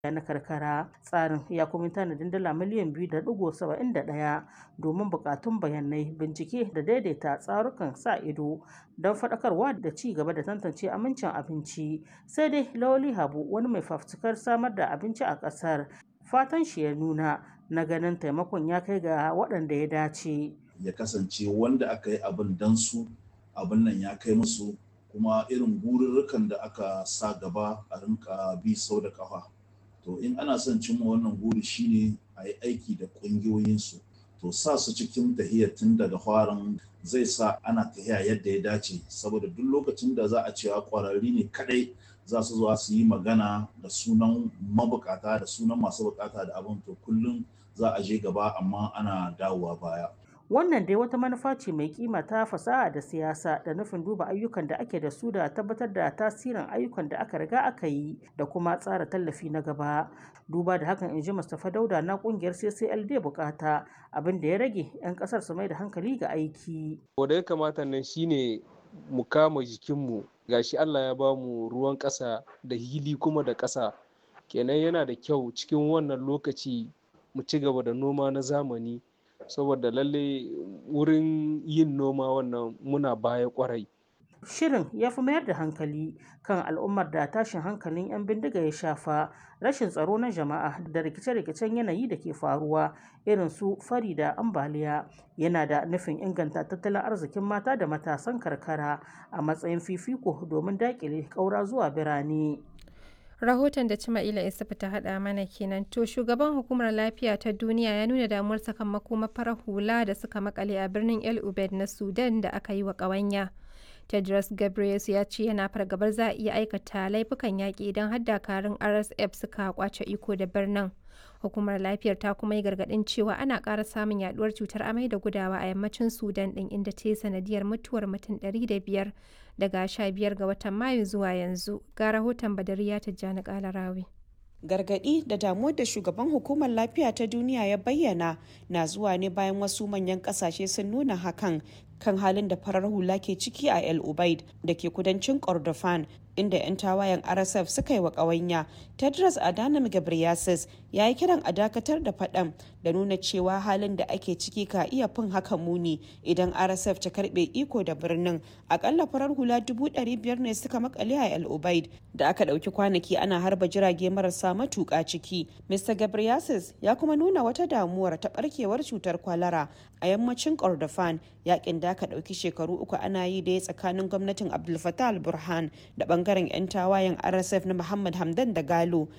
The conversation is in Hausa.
na karkara tsarin ya kuma tanadin dala miliyan biyu da digo saba'in da ɗaya domin bukatun bayanai bincike da daidaita tsarukan sa ido don faɗakarwa da ci gaba da tantance amincin abinci sai dai lawali habu wani mai fafutukar samar da abinci a ƙasar fatan shi ya nuna na ganin taimakon ya kai ga waɗanda ya dace ya kasance wanda aka yi abin dan su abin nan ya kai musu kuma irin gururrukan da aka sa gaba a rinka bi sau da kafa to in ana son cimma wannan guri shine a yi aiki da ƙungiyoyinsu to sa su cikin tahiyar tun daga farin zai sa ana tahiya yadda ya dace saboda duk lokacin da za a cewa ƙwararri ne kadai za su zuwa su yi magana da sunan mabukata da sunan masu bukata da abin to kullum za a je gaba amma ana dawowa baya wannan dai wata manufa ce mai kima ta fasaha da siyasa da nufin duba ayyukan da ake da su da tabbatar da tasirin ayyukan da aka riga aka yi da kuma tsara tallafi na gaba duba da hakan in ji mustapha dauda na kungiyar ccld bukata abin da ya rage 'yan kasar su mai da hankali ga aiki wanda ya kamata nan shine mu kama jikinmu gashi allah ya bamu ruwan ƙasa da hili kuma da ƙasa kenan yana da kyau cikin wannan lokaci mu ci gaba da noma na zamani saboda lalle wurin yin noma wannan muna baya kwarai shirin ya fi mayar da hankali kan al'ummar da tashin hankalin 'yan bindiga ya shafa rashin tsaro na jama'a da rikice-rikicen yanayi da ke faruwa irin su fari da ambaliya yana da nufin inganta tattalin arzikin mata da matasan karkara a matsayin fifiko domin daƙile ƙaura zuwa birane rahoton da Cima'ila Isufu ta haɗa mana kenan to shugaban hukumar lafiya ta duniya ya nuna damuwar sakamako mafarar hula da suka makale a birnin El Ubed na Sudan da aka yi wa ƙawanya. Tedros Ghebreyesus ya ce yana fargabar za a iya aikata laifukan yaƙi idan har dakarun RSF suka kwace iko da birnin. Hukumar lafiyar ta kuma yi gargaɗin cewa ana ƙara samun yaduwar cutar amai da gudawa a yammacin Sudan ɗin inda ta yi sanadiyar mutuwar mutum 500 daga 15 ga watan Mayu zuwa yanzu. Ga rahoton Badariya Tijjani Kalarawi. gargadi da damuwar da shugaban hukumar lafiya ta duniya ya bayyana na zuwa ne bayan wasu manyan kasashe sun nuna hakan kan halin da farar hula ke ciki a el ubaid da ke kudancin kordofan inda 'yan tawayen rsf suka yi wa ƙawanya tedros adhanom ghebreyesus ya yi kiran a dakatar da faɗan da nuna cewa halin da ake ciki ka iya fin haka muni idan rsf ta karɓe iko da birnin akalla farar hula dubu ɗari biyar ne suka makale a el ubaid da aka ɗauki kwanaki ana harba jirage marasa matuƙa ciki mr ghebreyesus ya kuma nuna wata damuwar ta ɓarkewar cutar kwalara a yammacin kordofan yakin da aka ɗauki shekaru uku ana yi da ya tsakanin gwamnatin abdul fattah al-burhan da bangaren 'yan tawayen rsf na muhammad hamdan da galo